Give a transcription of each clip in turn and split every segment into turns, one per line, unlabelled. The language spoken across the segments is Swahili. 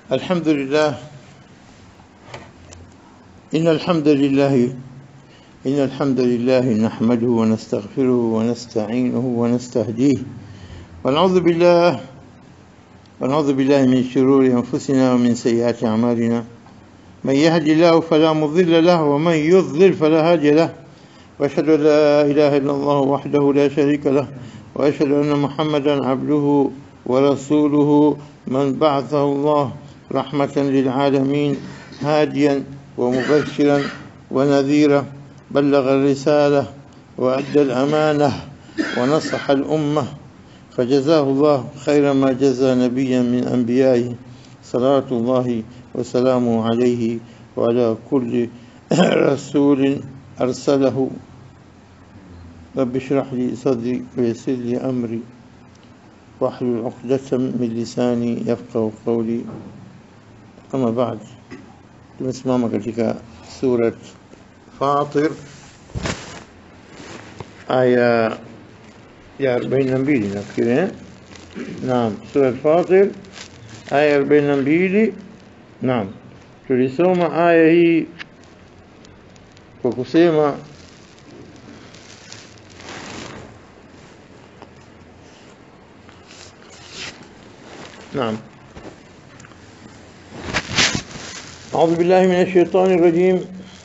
الحمد لله إن الحمد لله إن الحمد لله نحمده ونستغفره ونستعينه ونستهديه ونعوذ بالله ونعوذ بالله من شرور أنفسنا ومن سيئات أعمالنا من يهد الله فلا مضل له ومن يضلل فلا هادي له وأشهد أن لا إله إلا الله وحده لا شريك له وأشهد أن محمدا عبده ورسوله من بعثه الله رحمة للعالمين هاديا ومبشرا ونذيرا بلغ الرسالة وأدى الأمانة ونصح الأمة فجزاه الله خير ما جزى نبيا من أنبيائه صلاة الله وسلامه عليه وعلى كل رسول أرسله رب اشرح لي صدري ويسر لي أمري واحلل عقدة من لساني يفقه قولي أما بعد tumesimama katika surat Fatir aya ya 42 nafikiri eh? Naam, surat Fatir aya 42 Naam, tulisoma aya hii kwa kusema نعم أعوذ بالله من الشيطان الرجيم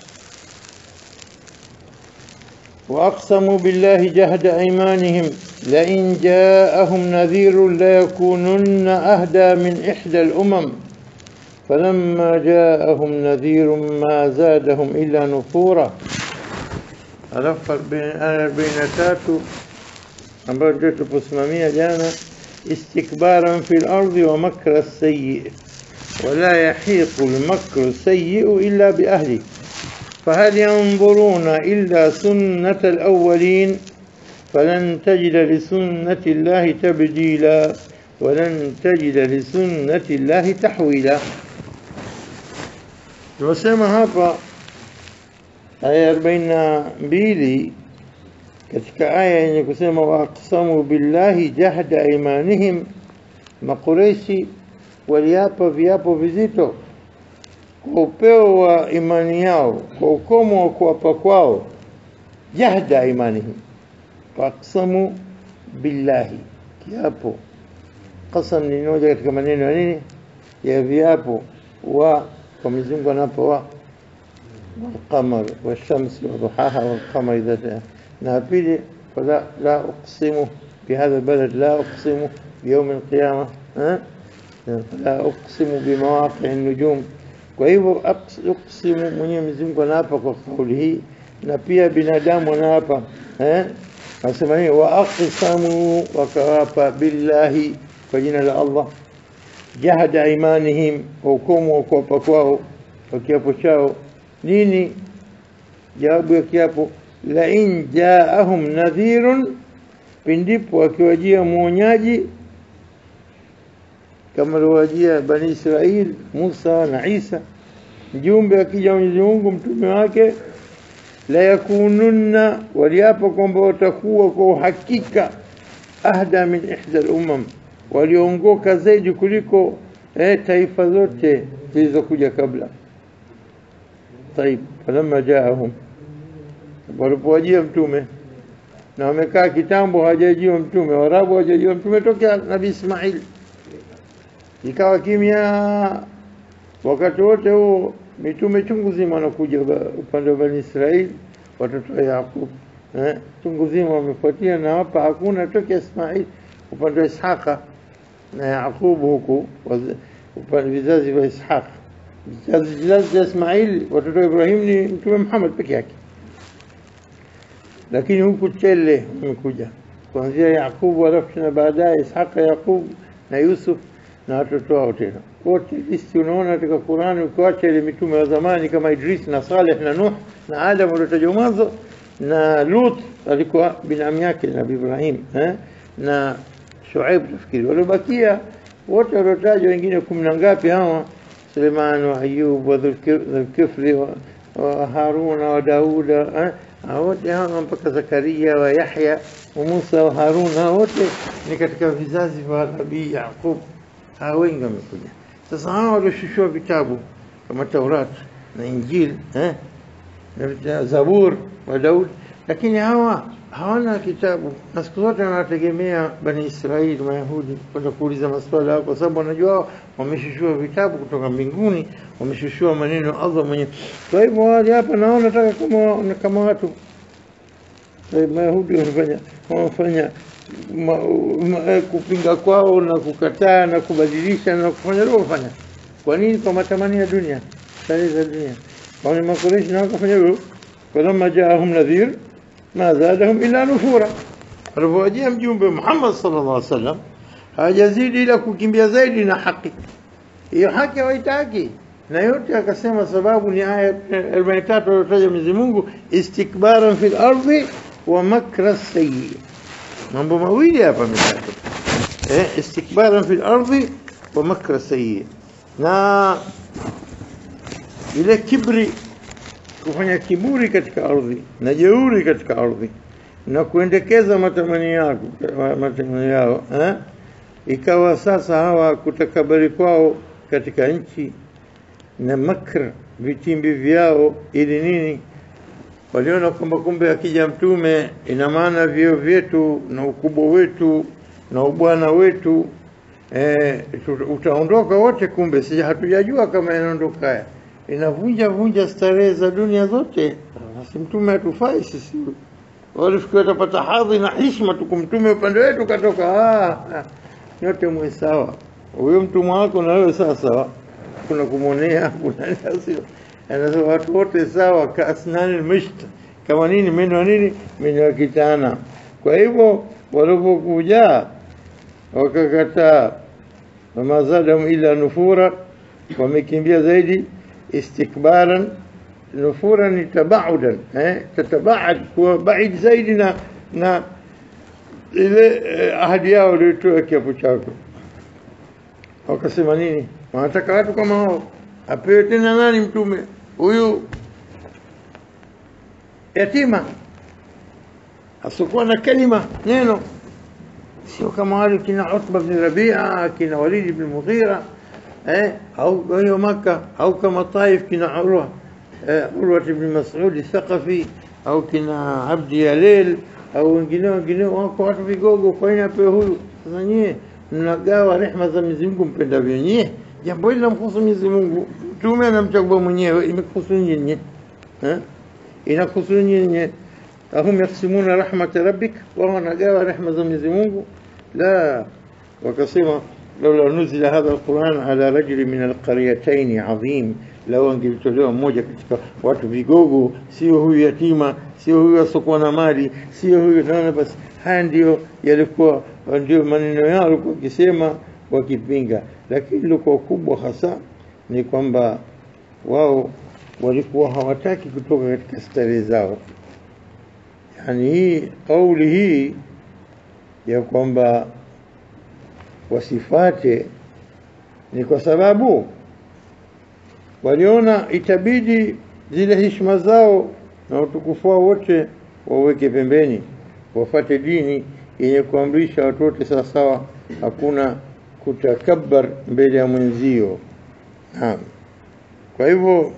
وأقسموا بالله جهد أيمانهم لئن جاءهم نذير ليكونن أهدى من إحدى الأمم فلما جاءهم نذير ما زادهم إلا نفورا alafu arobaini na tatu ambayo ndio tuposimamia jana استكبارا في الأرض ومكر السيء ولا يحيق المكر السيء إلا بأهله فهل ينظرون إلا سنة الأولين فلن تجد لسنة الله تبديلا ولن تجد لسنة الله تحويلا وسمى هapa aya 42 katika aya yenye kusema waaqsamu billahi jahda imanihim, Makureishi waliapa viapo vizito kwa upeo wa imani yao, kwa ukomo wa kuapa kwao, jahda imanihim, waaqsamu billahi, kiapo. Qasam ni moja katika maneno ya nini ya viapo, wa kwa Mwenyezi Mungu anapo wa والقمر والشمس وضحاها والقمر إذا جاء نابلي فلا لا أقسم بهذا البلد لا أقسم بيوم القيامة ها؟ لا أقسم بمواقع النجوم وهو أقسم Mwenyezi Mungu anaapa kwa kauli hii na pia binadamu anaapa eh nasema nini wa aqsamu wakawapa billahi kwa jina la Allah jahada imanihim kwa ukomo wa kuapa kwao kwa kiapo chao nini jawabu ya kiapo la in jaahum nadhirun pindipo akiwajia mwonyaji kama aliwajia bani Israil Musa na Isa mjumbe akija Mwenyezi Mungu mtume wake la yakununna waliapa kwamba watakuwa kwa uhakika ahda min ihda al-umam waliongoka zaidi kuliko eh, taifa zote zilizokuja kabla طيب فلما جاءهم walipowajia mtume na wamekaa kitambo hawajajiwa mtume warabu hawajajiwa mtume tokea nabii Ismail ikawa kimya wakati wote huo mitume chungu zima wanakuja upande wa bani Israeli watoto wa Yaqub eh chungu zima wamefuatia na hapa hakuna tokea Ismail upande wa Ishaqa na Yaqub huku upande vizazi vya Ishaq vizazi vya Ismail watoto wa Ibrahim ni mtume Muhammad peke yake lakini huku tele umekuja kuanzia Yakubu alafu na baadaye Ishaqa Yakub na Yusuf na watoto wao tena wote listi unaona katika Qur'ani ukiacha ile mitume wa zamani kama Idris na Saleh na Nuh na Adam waliotajwa mwanzo na Lut alikuwa binamu yake Nabii Ibrahim eh? na Shuaib nafikiri waliobakia wote waliotajwa wengine kumi na ngapi hawa Suleiman wa Ayub wa Dhulkifli wa Haruna wa Dauda wote hawa mpaka Zakaria wa Yahya wa Musa wa Harun, hao wote ni katika vizazi vya Nabii Yaqub. Hao wengi wamekuja, Sasa hawa walioshushiwa vitabu kama Taurat na Injili eh, na Zabur wa Daudi, lakini hawa hawana kitabu, na siku zote wanategemea Bani Israeli Mayahudi kwenda kuuliza maswala yao, kwa sababu wanajua wao wameshushiwa vitabu kutoka mbinguni, wameshushiwa maneno ya Allah mwenyewe. Kwa hivyo wale hapa naona nataka kama kama watu eh, Mayahudi wanafanya wanafanya ma, ma, kupinga kwao na kukataa na kubadilisha na kufanya leo kufanya. Kwa nini? Kwa matamanio ya dunia, starehe za dunia. Wale Makureishi nao wakafanya hivyo, falamma jaahum nadhir ma zadahum illa nufura, alipowajia mjumbe Muhammad sallallahu alaihi wasallam hawajazidi ila kukimbia zaidi na haki. Hiyo haki hawaitaki na yote akasema sababu ni aya 43 aliyotaja Mwenyezi Mungu, istikbaran fil ardhi wa makra sayyi mambo mawili hapa ametajwa eh, istikbaran fil ardhi wa makra sayyi, na ile kibri, kufanya kiburi katika ardhi na jeuri katika ardhi na kuendekeza matamanio yako matamanio yao eh? Ikawa sasa hawa kutakabari kwao katika nchi na makr vitimbi vyao ili nini waliona kwamba kumbe akija mtume ina maana vyeo vyetu na ukubwa wetu na ubwana wetu e, utaondoka wote. Kumbe si hatujajua kama inaondoka haya, inavunja vunja starehe za dunia zote. Basi mtume hatufai sisi, walifikiwa tapata hadhi na heshima tu, mtume upande wetu katoka. Ah, ah, nyote mwe sawa, huyo mtumwa wako na wewe sawa sawa, kuna kumwonea kuna sio anasema watu wote sawa, kaasnani almisht, kama nini meno ya nini, meno ya kitana. Kwa hivyo walipokuja wakakataa, wama zadahum illa nufura, wamekimbia zaidi istikbaran. Nufura ni tabaudan, eh, tatabaad, kuwa baid zaidi na na ile eh, ahadi yao waliotoa kiapo chako. Wakasema nini? Wanataka watu kama hao apewe tena nani mtume huyu yatima asiokuwa na kalima neno, sio kama wale kina Utba bin Rabia kina Walid bin Mughira eh, au hiyo Maka au kama Taif kina Urwa eh, Urwa bin Mas'ud Thaqafi au kina Abdi Yalil au wengineo wengineo, wako watu vigogo. Kwa nini apewe huyu? Sasa nyie mnagawa rehma za Mwenyezi Mungu mpendavyo nyie jambo hili namhusu Mwenyezi Mungu, mtume anamchagua mwenyewe, imekuhusu nyinyi eh, inakuhusu nyinyi. ahum yaksimuna rahmata rabbik, wao wanagawa rehma za Mwenyezi Mungu. La, wakasema laula nuzila hadha alquran ala rajuli min alqaryatayn adhim, lau angelitolewa mmoja katika watu vigogo, sio huyu yatima, sio huyu asokuwa na mali, sio huyu. Naona basi, haya ndio yalikuwa ndio maneno yao walikuwa wakisema wakipinga, lakini lilikuwa kubwa hasa ni kwamba wao walikuwa hawataki kutoka katika starehe zao. Yani hii kauli hii ya kwamba wasifate ni kwa sababu waliona itabidi zile heshima zao na utukufu wao wote waweke pembeni, wafate dini yenye kuamrisha watu wote sawasawa, hakuna kutakabbar mbele ya mwenzio. Naam. Kwa hivyo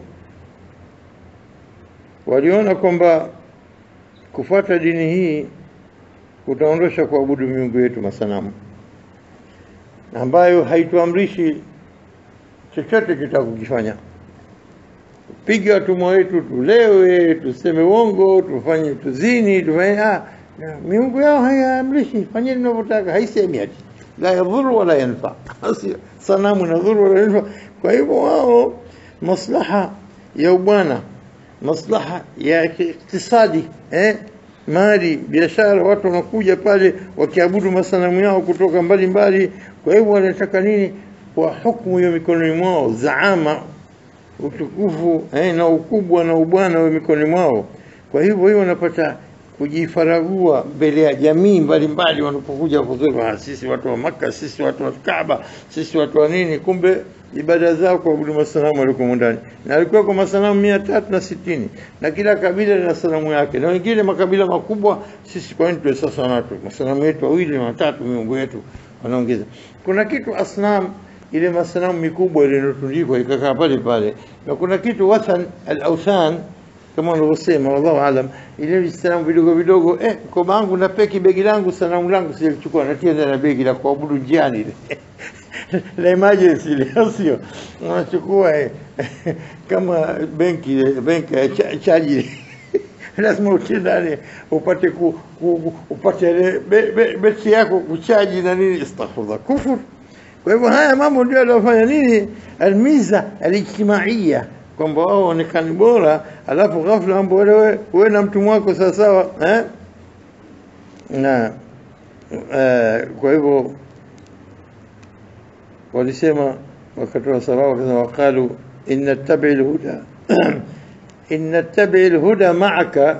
waliona kwamba kufuata dini hii kutaondosha kuabudu miungu yetu masanamu, ambayo haituamrishi chochote kitaka kukifanya. Piga watumwa wetu, tulewe, tuseme uongo, tufanye tuzini, tufanye ah, miungu yao haiamrishi, fanyeni mnavyotaka, haisemi ati la yadhuru wala yanfa, sanamu inadhuru wala yanfa. Kwa hivyo wao maslaha ya ubwana, maslaha ya iktisadi, eh, mali, biashara, watu wanakuja pale wakiabudu masanamu yao kutoka mbalimbali mbali. Kwa hivyo wanataka nini? Kwa hukumu hiyo mikononi mwao, zaama, utukufu eh, na ukubwa na ubwana wa mikononi mwao. Kwa hivyo hiyo wanapata kujifaragua mbele ya jamii mbalimbali wanapokuja kuzuru, ah, sisi watu wa Maka, sisi watu wa Kaaba, sisi watu wa nini. Kumbe ibada zao kuabudu masanamu walikuwa ndani, na alikuwa kwa masanamu mia tatu na sitini na kila kabila lina sanamu yake, na wengine makabila makubwa. Sisi kwa nini tuwe sasa watu masanamu yetu wawili na watatu, miungu yetu wanaongeza. Kuna kitu asnam ile masanamu mikubwa ile inotundikwa ikakaa pale pale, na kuna kitu wathan al-awthan kama unavyosema, wallahu alam, ile visanamu vidogo vidogo. Eh, mkoba wangu na peki begi langu sanamu langu silichukua, natia ndani ya begi la kuabudu njiani ile la emergency ile, au sio? Unachukua eh, kama benki ile benki ya cha- chaji ile. lazima utie ndani upate ku, ku, ku- upate ile be- be- beti yako kuchaji na nini, astaghfirullah, kufur. Kwa hivyo haya mambo ndio aliyofanya nini, almiza alijtimaiya, kwamba wao waonekani bora, alafu ghafla mambo wewe wewe na mtumwa wako sawasawa eh? na eh, kwa hivyo walisema wakatoa sababu wakasema waqalu in nattabi alhuda in nattabi alhuda ma'aka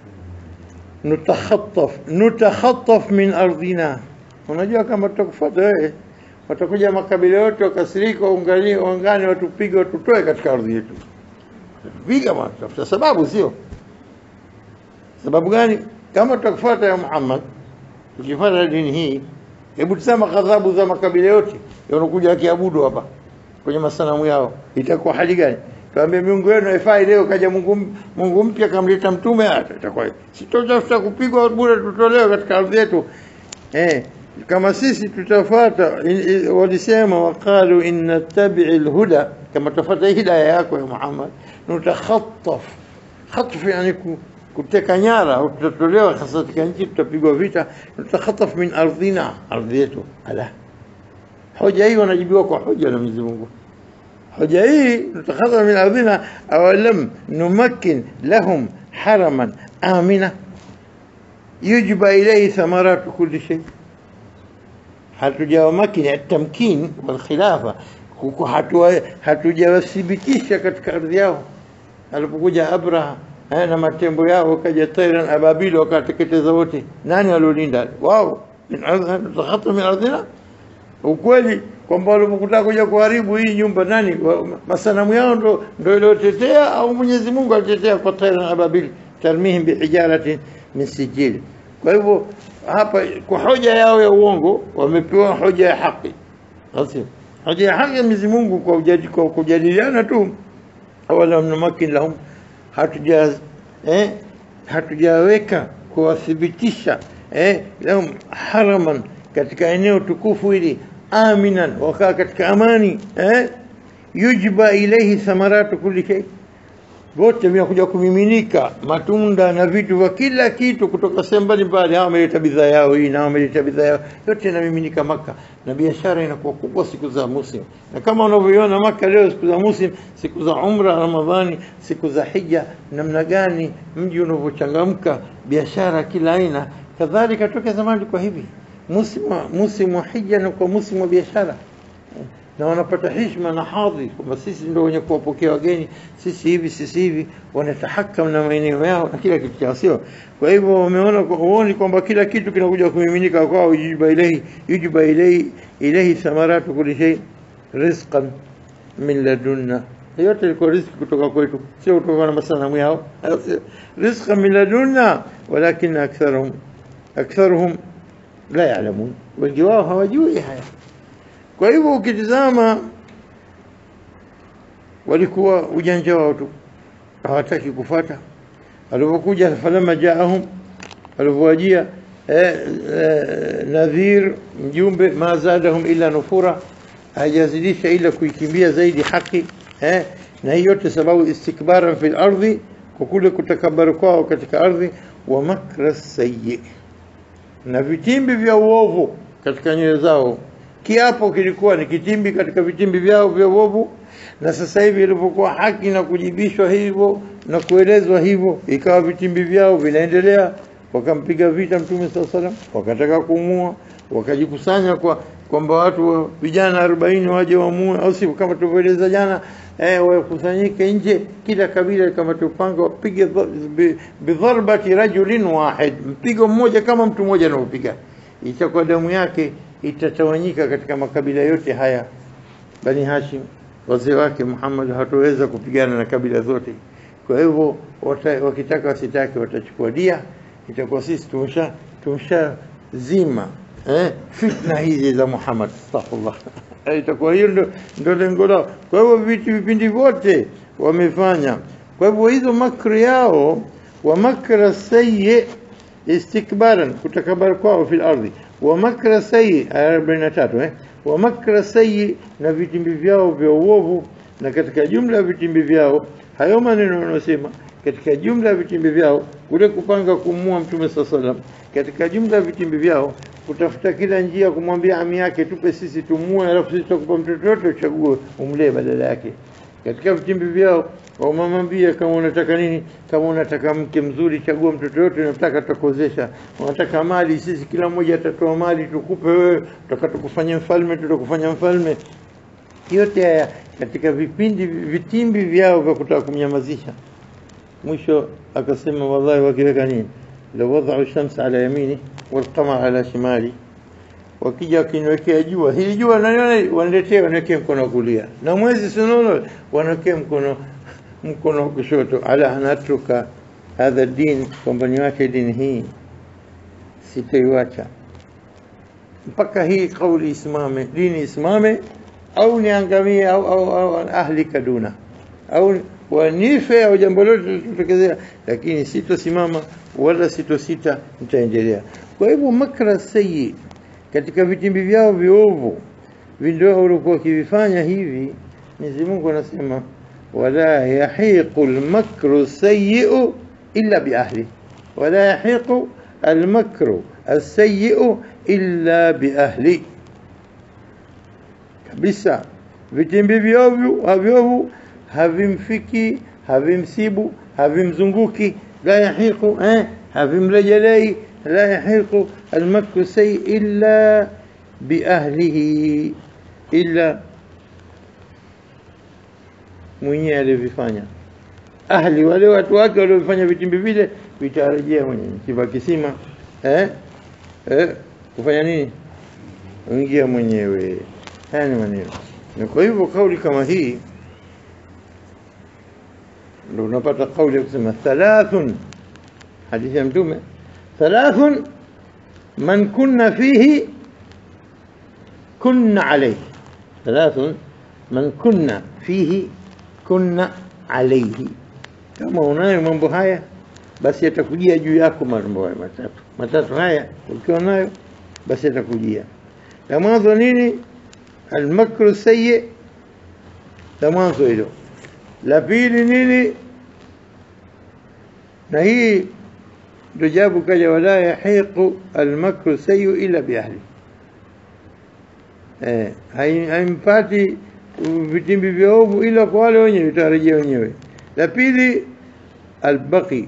nutakhattaf nutakhattaf min ardina unajua kama tutakufuata wewe watakuja makabila yote wakasirika waungani waungane watupige watutoe katika ardhi yetu piga bwana tafuta sababu sio sababu gani kama tutakufuata ya Muhammad tukifuata dini hii hebu tazama ghadhabu za makabila yote yanakuja wakiabudu hapa kwenye masanamu yao itakuwa hali gani tuambie miungu yenu haifai leo kaja Mungu Mungu mpya kamleta mtume hata itakuwa sitotafuta kupigwa bure tutolewe katika ardhi yetu eh kama sisi tutafuata in- i- walisema waqalu in nattabi'i alhuda kama tutafuata hidayah yako ya Muhammad nutakhattaf khatf yani ku- kuteka nyara au tutatolewa hasa katika nchi tutapigwa vita tutakhataf min ardhina ardhi yetu ala hoja hii wanajibiwa kwa hoja na Mwenyezi Mungu hoja hii tutakhataf min ardhina awalam numakkin lahum haraman amina yujba ilayhi thamaratu kulli shay hatujawamakini atamkin walkhilafa huku hatua- hatujawathibitisha katika ardhi yao alipokuja Abraha eh, na matembo yao kaja tairan ababil wakateketeza wote nani waliolinda wao min ardhi- takhata min ardhina ukweli kwamba walipokutaka kuja kuharibu hii nyumba nani wa- masanamu yao ndo ndo iliotetea au Mwenyezi Mungu alitetea kwa tairan ababil tarmihim bihijaratin min sijil kwa hivyo hapa kwa hoja yao ya uongo wamepewa hoja ya haki Basi, hoja ya haki ya Mwenyezi Mungu kwa ujadi- kwa kujadiliana tu awalam numakin lahum hatuja eh, hatujaweka kuwathibitisha eh, lahum haraman katika eneo tukufu hili aminan wakaa katika amani eh, yujba ilaihi thamaratu kulli shay wote vinakuja kumiminika matunda na vitu vya kila kitu kutoka sehemu mbalimbali. Hawa wameleta bidhaa yao hii na hao wameleta bidhaa yao, yote inamiminika Maka na biashara inakuwa kubwa siku za Muslim, na kama unavyoiona Maka leo, siku za Muslim, siku za Umra, Ramadhani, siku za Hija, namna gani mji unavyochangamka, biashara kila aina. Kadhalika toka zamani kwa hivi musimu musimu wa hija na kwa musimu wa biashara na wanapata heshima na hadhi kwamba sisi ndio wenye kuwapokea wageni, sisi hivi sisi hivi, wanatahakam na maeneo yao na kila kitu chao, sio? Kwa hivyo wameona huoni kwamba kila kitu kinakuja kumiminika kwao, yujiba ilehi yujiba ilehi ilehi thamaratu kulli shay rizqan min ladunna, yote ilikuwa riziki kutoka kwetu, sio kutoka na masanamu yao, rizqan min ladunna, walakin aktharuhum aktharuhum la ya'lamun, wengi wao hawajui haya. Kwa hivyo ukitizama, walikuwa ujanja wao tu, hawataki kufuata. Alipokuja falama jaahum, alipowajia eh, eh, nadhir mjumbe, ma zadahum illa nufura, hajazidisha ila kuikimbia zaidi haki eh, na hii yote sababu istikbaran fil ardhi, kwa kule kutakabaru kwao katika ardhi, wa makra sayyi, na vitimbi vya uovu katika nyoyo zao kiapo kilikuwa ni kitimbi katika vitimbi vyao vya uovu, na sasa hivi ilipokuwa haki na kujibishwa hivyo na kuelezwa hivyo, ikawa vitimbi vyao vinaendelea. Wakampiga vita Mtume saa salam, wakataka kumua, wakajikusanya kwa kwamba watu wa- vijana arobaini waje wamue, au sivyo? Kama tulivyoeleza jana eh, wakusanyike nje, kila kabila kama tupanga wapige dha- bi- bidharbati rajulin wahid, mpigo mmoja kama mtu mmoja anaopiga, itakuwa damu yake itatawanyika katika makabila yote haya. Bani Hashim wazee wake Muhammad hatoweza kupigana na kabila zote. Kwa hivyo wata- wakitaka wasitake watachukua dia, itakuwa sisi tumesha tumesha zima eh, fitna hizi za Muhammad astaghfirullah Eh, itakuwa hiyo ndo, ndo lengo lao. Kwa hivyo vitu vipindi vyote wamefanya. Kwa hivyo hizo makri yao wa makra sayyi istikbaran, kutakabara kwao fil ardhi, wa makra sayyi aya 43 eh, wa makra sayyi, na vitimbi vyao vya uovu. Na katika jumla ya vitimbi vyao hayo maneno wanaosema katika jumla ya vitimbi vyao kule kupanga kumua Mtume saa salam, katika jumla ya vitimbi vyao kutafuta kila njia kumwambia ami yake tupe sisi tumue, alafu sisi tutakupa mtoto wote uchague umlee badala yake. Katika vitimbi vyao wamamwambia, kama unataka nini, kama unataka mke mzuri, chagua mtoto yote unataka, tutakuozesha. Unataka mali, sisi kila mmoja atatoa mali tukupe wewe, tutaka tukufanya mfalme, tutakufanya mfalme. Yote haya katika vipindi vitimbi vyao vya kutaka kumnyamazisha. Mwisho akasema wallahi, wakiweka nini, lau wadau shams ala yamini walqamar ala shimali, wakija wakiniwekea jua hili jua naliona, waniletee waniwekee mkono wa kulia, na mwezi sinono waniwekee mkono mkono wa kushoto. ala anatruka hadha din, kwamba niwache dini hii, sitaiwacha mpaka hii kauli isimame, dini isimame, au niangamie, au, au, au ahlika duna au wanife au jambo lote litokezea, lakini sitosimama wala sitosita, nitaendelea. Kwa hivyo makra sayi katika vitimbi vyao viovu vindio walikuwa wakivifanya hivi, Mwenyezi Mungu anasema wala yahiqu almakru sayyi'u illa biahli, wala yahiqu almakru alsayyi'u illa biahli, kabisa vitimbi vyovu havyovu havimfiki havimsibu havimzunguki la yahiqu eh, havimrejelei la yahiqu almakru say illa biahlihi illa mwenyewe alivyofanya ahli wale watu wake waliofanya vitimbi vile vitarejea mwenyewe kiva kisima eh? Eh? kufanya nini ingia mwenyewe haya ni maneno na kwa hivyo kauli kama hii ndio unapata kauli ya kusema thalathun, hadithi ya Mtume, thalathun man kunna fihi kunna alayhi, thalathun man kunna fihi kunna alayhi. Kama unayo mambo haya, basi yatakujia juu yako mambo haya matatu. Matatu haya ukiwa nayo, basi yatakujia. La mwanzo nini? Almakru sayyi, la mwanzo hilo la pili nini? Na hii ndio jabu kaja, wala yahiqu almakru sayu illa biahli, eh, haimpati vitimbi vya ovu ila kwa wale wenyewe, vitarejea wenyewe. La pili albaghi,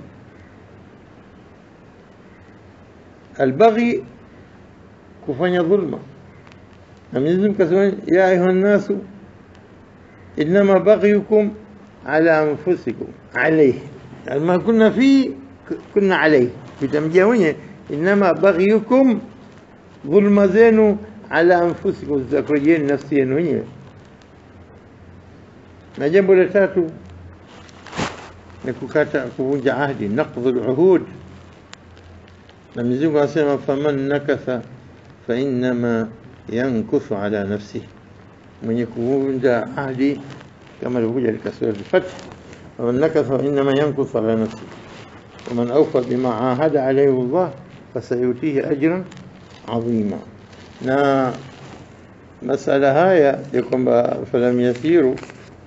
albaghi kufanya dhulma, na Mwenyezi Mungu kasema ya ayuha nnasu innama baghiyukum ala anfusikum alayhi ma kunna fi kunna alayhi vitamjia mwenye inama baghiyukum dhulma zenu ala anfusikum zitakurejeni nafsi yenu wenyewe na jambo la tatu ni kukata kuvunja ahdi naqdhu luhud na Mwenyezi Mungu anasema faman nakatha fa innama yankuthu ala nafsihi mwenye kuvunja ahdi كما الوجه لكسر الفتح ومن نكث فإنما ينكث على نفسه ومن أوفى بما عاهد عليه الله فسيؤتيه أجرا عظيما na masala haya ya kwamba falam yasiru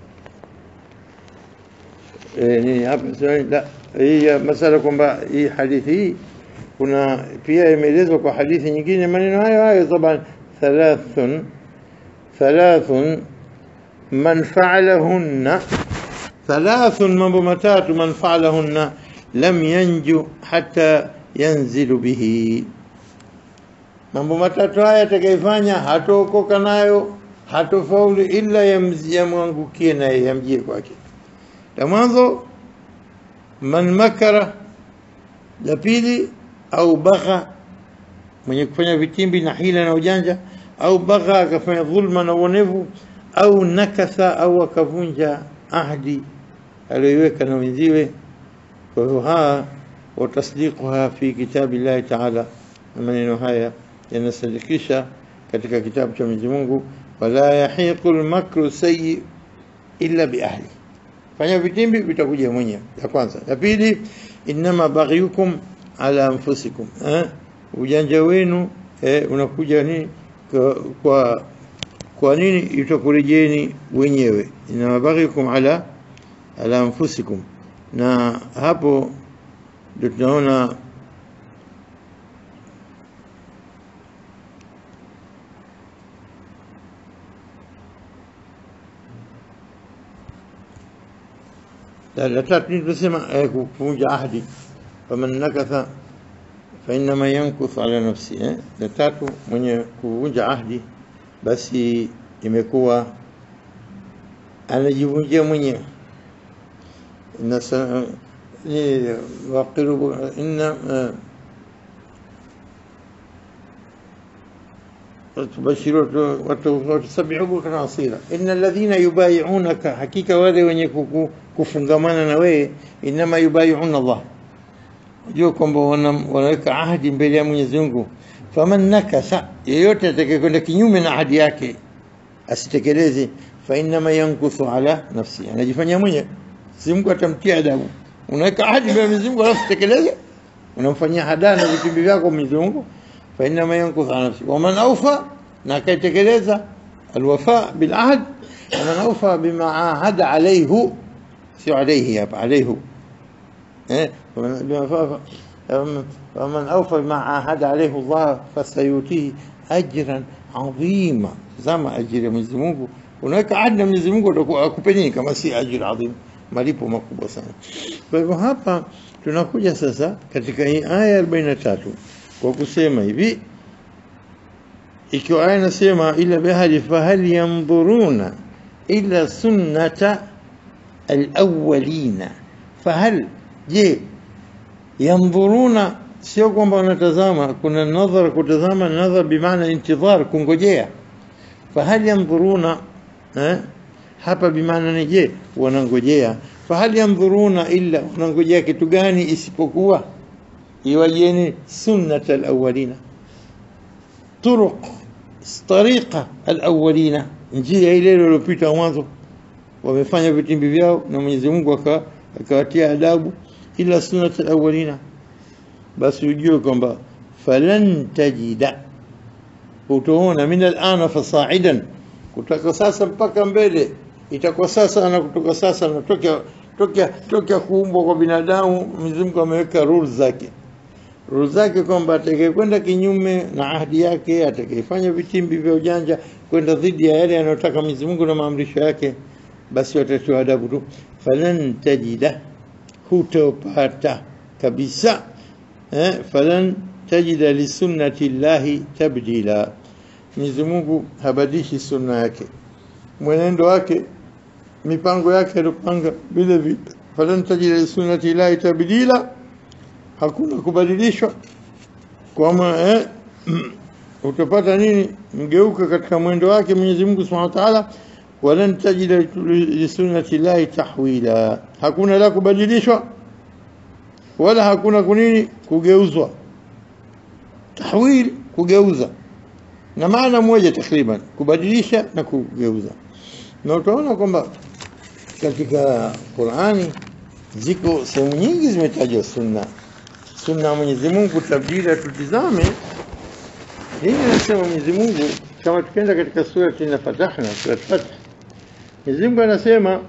e, nini hapa la hii masala kwamba hii hadithi hii kuna pia imeelezwa kwa hadithi nyingine maneno hayo hayo taban thalathun thalathun man fa'alahunna thalathun, mambo matatu, man fa'alahunna lam yanju hatta yanzilu bihi, mambo matatu haya atakayefanya hataokoka nayo, hatofaulu ila yamwangukie naye yamjie kwake. La mwanzo man makara, la pili au bagha, mwenye kufanya vitimbi na hila na ujanja, au bagha akafanya dhulma na uonevu au nakasa au akavunja ahdi aliyoiweka na wenziwe. Kwa hiyo haa watasdiquha fi kitabi llahi taala, na maneno haya yanasadikisha katika kitabu cha Mwenyezi Mungu, wala yahiqu lmakru sayyi illa biahli, fanya vitimbi vitakuja mwenyewe. Ya kwanza. Ya pili, innama baghyukum ala anfusikum, eh? ujanja wenu eh, unakuja nini kwa, kwa kwa nini itakurejeni wenyewe, innama baghyukum ala ala anfusikum. Na hapo ndio tunaona la la tatu ni tunasema eh, kuvunja ahdi, faman nakatha fa innama yankuthu ala nafsi eh? La tatu mwenye kuvunja ahdi basi imekuwa anajivunjia mwenyewe. Inna sa- ni waqiru inna eh, tubashiru watusabihu bukran asira inna alladhina yubayi'unaka, hakika wale wenye kuku- kufungamana na wewe, innama yubayi'una Allah, jua kwamba wana- wanaweka ahadi mbele ya Mwenyezi Mungu. Faman nakasa, yeyote atakayekwenda kinyume na ahadi yake asitekeleze, fa innama yankuthu ala nafsi, anajifanyia mwenyewe. Si Mungu atamtia adabu. Unaweka ahadi mbele ya Mwenyezi Mungu alafu tekeleze, unamfanyia hadaa na vitimbi vyako Mwenyezi Mungu. Fa innama yankuthu ala nafsi waman awfa, na akaitekeleza alwafa bil ahd, waman awfa bima ahada alayhu, sio alayhi hapa, alayhu إيه؟ ومن بما ف- فمن- فمن أوفى بما عاهد عليه الله فسيؤتيه أجرا عظيما zama ajiri ya Mwenyezi Mungu unaweka ahadi na Mwenyezi Mungu ataku- akupe nini kama si ajiri adhim malipo makubwa sana kwa hivyo hapa tunakuja sasa katika hii aya 43 kwa kusema hivi ikiwa aya inasema ila bihali fahal yanzuruna ila sunnata alawwalina fahal je yandhuruna sio kwamba wanatazama kuna nadhar kutazama nadhar bimaana intidhar kungojea fahal yandhuruna eh? hapa bimaana ni je wanangojea fahal yandhuruna illa wanangojea kitu gani isipokuwa iwajeni sunnat alawalina turuq tariqa alawalina njia ile iliyopita mwanzo wamefanya vitimbi vyao na Mwenyezi Mungu aka- akawatia adabu ila sunnat alawalina basi ujue kwamba falan tajida utaona min alana fasaidan kutoka sasa mpaka mbele itakuwa sasa na kutoka sasa na tokea tokea tokea kuumbwa kwa binadamu Mwenyezi Mungu ameweka rules zake rules zake kwamba atakayekwenda kinyume na ahadi yake atakayefanya vitimbi vya ujanja kwenda dhidi ya yale anayotaka Mwenyezi Mungu na maamrisho yake basi watatiwa adabu tu falan tajida hutopata kabisa eh, falan tajida lisunnati llahi tabdila Mwenyezi Mungu habadishi sunna yake mwenendo wake mipango yake alipanga vile vile falan tajida lisunnati llahi tabdila hakuna kubadilishwa kwama eh, utapata nini mgeuka katika mwendo wake Mwenyezi Mungu Subhanahu wa Ta'ala walan tajida lisunnati llahi tahwila hakuna la kubadilishwa wala hakuna kunini kugeuzwa tahwil kugeuza na maana moja takriban kubadilisha na kugeuza na utaona kwamba katika Qur'ani ziko sehemu nyingi zimetajwa sunna sunna ya Mwenyezi Mungu tabdila tutizame hii anasema Mwenyezi Mungu kama tukienda katika sura ina fatahna sura Fath Mwenyezi Mungu anasema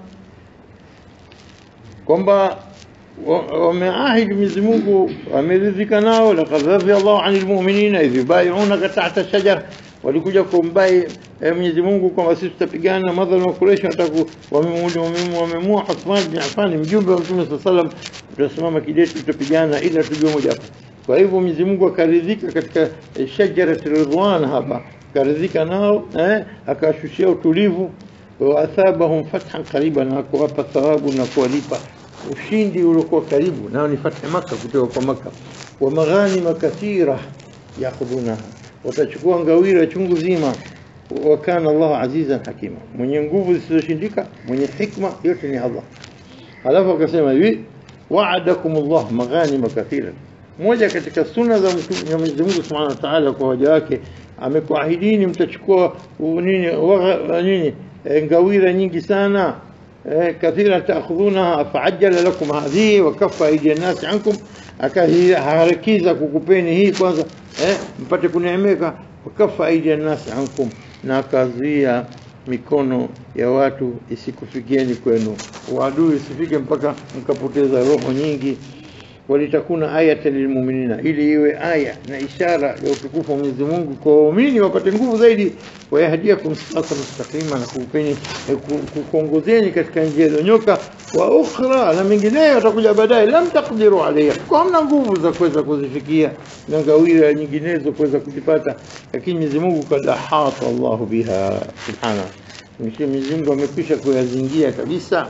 kwamba wa- wameahidi Mwenyezi Mungu ameridhika nao, laqad radhiya Allahu anil mu'minina idh yubay'unaka tahta shajar, walikuja kumbai eh, Mwenyezi Mungu kwamba sisi tutapigana na madhalimu wa Quraysh, wataku wamemua Uthman bin Affan, mjumbe wa Mtume sallallahu alaihi wasallam, tutasimama kidete, tutapigana ila tujue moja hapa. Kwa hivyo Mwenyezi Mungu akaridhika katika eh, shajarat ridwan hapa, akaridhika nao eh, akawashushia utulivu waathabahum fathan qariba, na kuwapa thawabu na kuwalipa ushindi uliokuwa karibu nao ni fathi Maka, kutoka kwa Maka. Wa maghanima kathira yakhudhunaha, watachukua ngawira chungu zima. Wa kana Allahu azizan hakima, mwenye nguvu zisizoshindika, mwenye hikma, yote ni Allah. Alafu akasema hivi wa'adakum Allah maghanima kathira, moja katika sunna za Mtume- Mwenyezi Mungu Subhanahu wa Ta'ala kwa waja wake amekuahidini mtachukua u- nini wagha- nini eh, ngawira nyingi sana eh, kathira taakhudhunaha faajjala lakum hadhihi wa kaffa aydiya nasi ankum akaharakiza kukupeni hii kwanza eh, mpate kuneemeka wa kaffa aydiya nasi ankum na akazuia mikono ya watu isikufikieni kwenu uadui isifike mpaka mkapoteza roho nyingi walitakuna ayatan lilmuminina, ili iwe aya na ishara ya utukufu wa Mwenyezi Mungu kwa waumini wapate nguvu zaidi, wayahdiakum sirata mustaqima, na kukupeni eh, ku- ku- kuongozeni katika njia iliyonyoka, wa ukhra, na mengineyo yatakuja baadaye, lam taqdiru alayha, kwa hamna nguvu za kuweza kuzifikia na ngawira nyinginezo kuweza kuzipata, lakini Mwenyezi Mungu kad ahata Allahu biha subhanahu, Mwenyezi Mungu amekwisha kuyazingia kabisa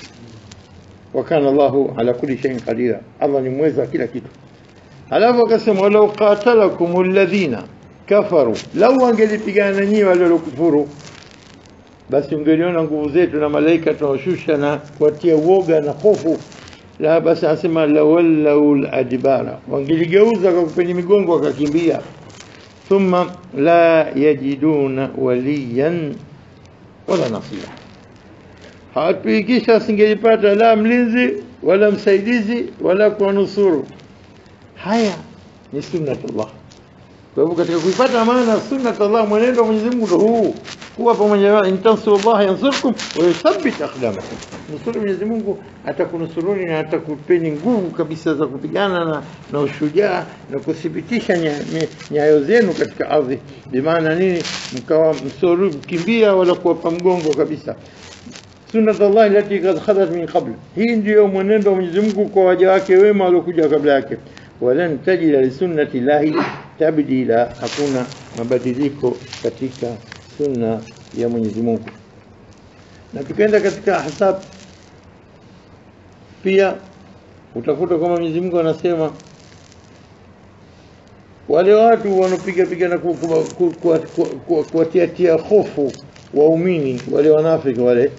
wakana Allahu ala kulli shay'in qadira, Allah ni mweza wa kila kitu. Alafu akasema walau qatalakum alladhina kafaru, lau wangelipigana nyinyi wale waliokufuru, basi ungeliona nguvu zetu na malaika tunawashusha na kuwatia uoga na hofu. La, basi anasema lawallau ladbara, wangeligeuza kwa kupeni migongo wakakimbia. Thumma la yajiduna waliyan wala nasira hawatuikisha asingelipata la mlinzi wala msaidizi wala kuwanusuru. Haya ni sunnatullah. Kwa hivyo katika kuipata maana sunnatullah, mwenendo wa Mwenyezi Mungu ndio huu, kuwa pamoja na in tansurullaha yansurkum wa yuthabbit aqdamakum, nusuru Mwenyezi Mungu atakunusuruni na atakupeni nguvu kabisa za kupigana na, na ushujaa na kuthibitisha nya- nya- nyayo zenu katika ardhi. Bimaana nini? Mkawa msoru mkimbia wala kuwapa mgongo kabisa sunnat Allah allati qad khalat min qabl, hii ndiyo mwenendo wa Mwenyezi Mungu kwa waja wake wema waliokuja kabla yake. Walan tajida li sunnati llahi tabdila, hakuna mabadiliko katika sunna ya Mwenyezi Mungu. Na tukaenda katika Ahzab pia utakuta kwamba Mwenyezi Mungu anasema wale watu wanapiga piga na ku- ku- ku- ku- ku- ku- kuwatiatia hofu waumini wale wanafiki wale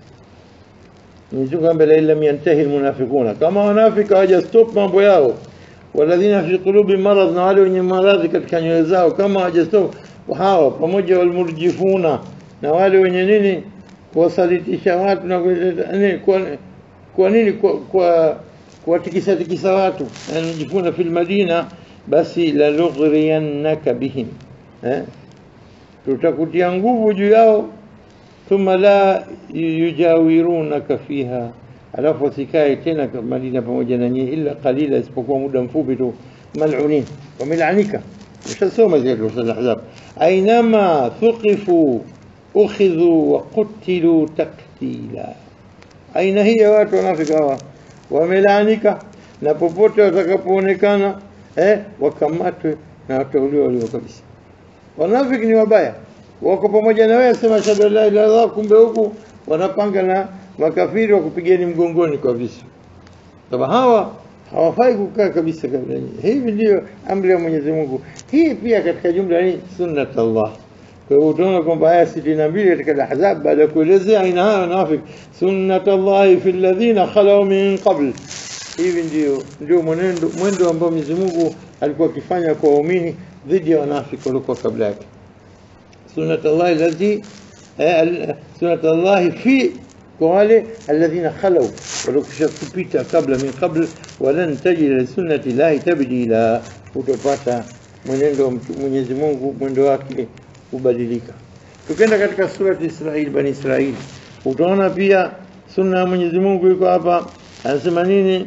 Mwenyezi Mungu ambaye la lam yantahi almunafiquna, kama wanafiki hawaja stop mambo yao, waladhina fi qulubi marad, na wale wenye maradhi katika nyoyo zao, kama hawaja stop hawa, pamoja walmurjifuna, na wale wenye nini, kuwasalitisha watu na kuleta- nini, kwa, kwa nini kwa, kwa kuwatikisa tikisa watu, yani murjifuna fil madina, basi la nughriyannaka bihim eh? tutakutia nguvu juu yao thumma la yujawirunaka fiha, alafu wasikae tena Madina pamoja na nyinyi illa qalila, isipokuwa muda mfupi tu. Malunin, wamelanika. Ushasoma zile sura Al-Ahzab, ainama thuqifu ukhidhu wa qutilu taktila. Aina hii ya watu wanafika hawa wamelaanika, na popote watakapoonekana eh, wakamatwe na watauliwa walio kabisa. Wanafiki ni wabaya, wako pamoja na wewe, sema shahada la ilaha illallah, kumbe huku wanapanga na makafiri wakupigeni mgongoni kwa visu. Sasa hawa hawafai kukaa kabisa kabla nyinyi. Hivi ndio amri ya Mwenyezi Mungu. Hii pia katika jumla ni sunnat Allah. Kwa hiyo utaona kwamba aya sitini na mbili katika Al-Ahzab baada ya kuelezea aina hayo wanafiki, sunnat Allahi fi alladhina khalau min qabl hivi ndio ndio mwenendo mwendo ambao Mwenyezi Mungu alikuwa akifanya kwa waumini dhidi ya wanafiki waliokuwa kabla yake. Sunnat Allah allati eh, al- sunnat Allah fi kwa wale alladhina khalau waliokusha kupita kabla min qabl, walan tajida li sunnati llahi tabdila, utapata mwenendo wa mtu- Mwenyezi Mungu mwendo wake kubadilika. Tukienda katika surati Israil, Bani Israil, utaona pia sunna ya Mwenyezi Mungu iko hapa, anasema nini?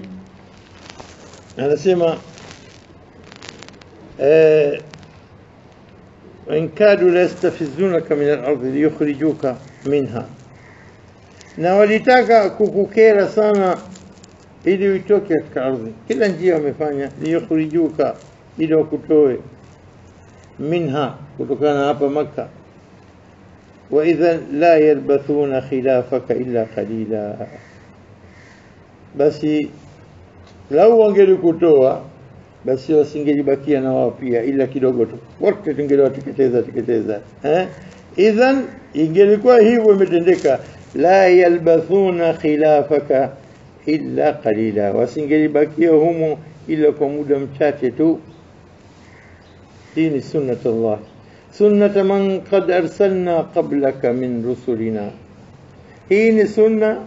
anasema eh, وإن كادوا ليستفزونك من الأرض ليخرجوك منها na walitaka kukukera sana ili uitoke katika ardhi. Kila njia wamefanya liyukhrijuka, ili wakutoe minha, kutokana na hapa Makka. wa idhan la yalbathuna khilafaka illa qalila, basi lau wangelikutoa basi wasingelibakia na wao pia ila kidogo tu, wote tungeliwateketeza teketeza. Eh, idhan ingelikuwa hivyo imetendeka, la yalbathuna khilafaka illa qalila, wasingelibakia humo ila kwa muda mchache tu hii ni sunnat Allah sunnata man qad arsalna qablaka min rusulina hii ni sunna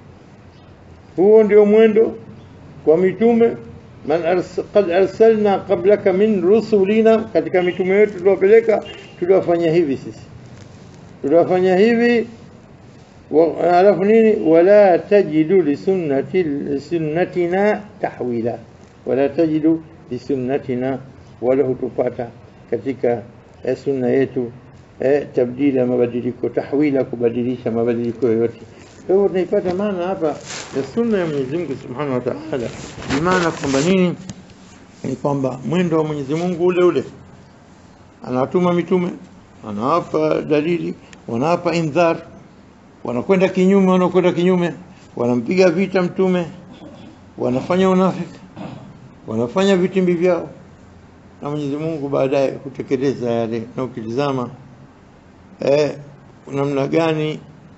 huo ndio mwendo kwa mitume man ars qad arsalna qablaka min rusulina katika mitume wetu tuliwapeleka tuliwafanya hivi sisi tuliwafanya hivi wa- alafu nini wala tajidu lisunnati sunnatina tahwila wala tajidu lisunnatina wala hutupata katika eh, sunna yetu eh, tabdila mabadiliko tahwila kubadilisha mabadiliko yoyote kwa hivyo tunaipata maana hapa ya sunna ya Mwenyezi Mungu Subhanahu wa Ta'ala bimaana kwamba nini ni kwamba mwendo wa Mwenyezi Mungu ule ule anawatuma mitume anawapa dalili wanawapa indhar wanakwenda kinyume wanakwenda kinyume wanampiga vita mtume wanafanya unafiki wanafanya vitimbi vyao na Mwenyezi Mungu baadaye kutekeleza yale na ukitizama eh, namna gani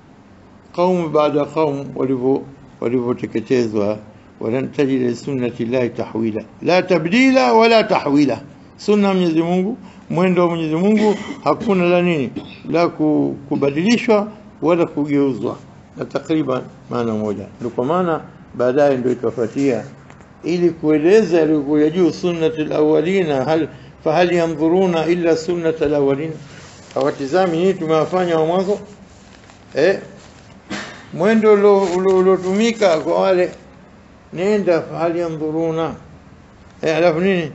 kaumu baada ya kaumu walivyo walivyoteketezwa walan tajida lisunnati llahi tahwila la tabdila wala tahwila sunna ya Mwenyezi Mungu mwendo wa Mwenyezi Mungu hakuna la nini la ku- kubadilishwa wala kugeuzwa na takriban maana moja ndio kwa maana baadaye ndio ikafuatia ili kueleza yaliyokuja juu sunnat alawalina hal fahal yanzuruna illa sunnat alawalin hawatizami nini tumewafanya wa mwanzo eh mwendo ulo- ulo- uliotumika kwa wale nenda fahal yanzuruna eh alafu nini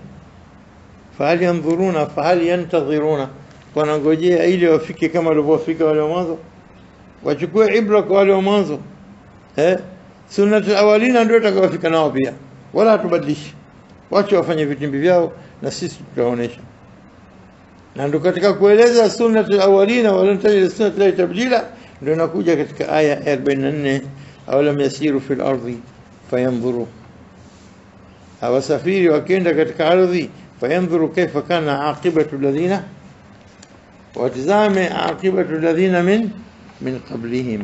fahal yanzuruna fahal yantadhiruna wanangojea ili wafike kama walivyofika wale wa mwanzo wachukue ibra kwa wale wa mwanzo eh sunnat alawalina ndio itakayofika nao pia wala hatubadilishi wache wafanye vitimbi vyao na sisi tutaonesha na ndio katika kueleza sunnat alawalina wala tajid sunnat la tabdila ndio inakuja katika aya ya 44 awalam yasiru fil ardi fayanzuru hawasafiri wakienda katika ardhi fayanzuru kaifa kana aqibatu alladhina watizame aqibatu alladhina min min qablihim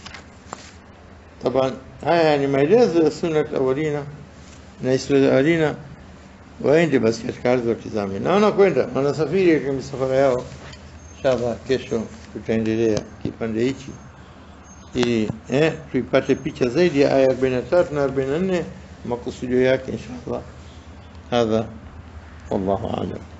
طبعا haya ni maelezo ya sunnat awalina na historia awalina waende basi katika ardhi watizame na wanakwenda wanasafiri katika misafara yao inshallah kesho tutaendelea kipande hichi ili eh, tuipate picha zaidi ya aya 43 na 44 makusudio yake inshallah hadha wallahu a'lam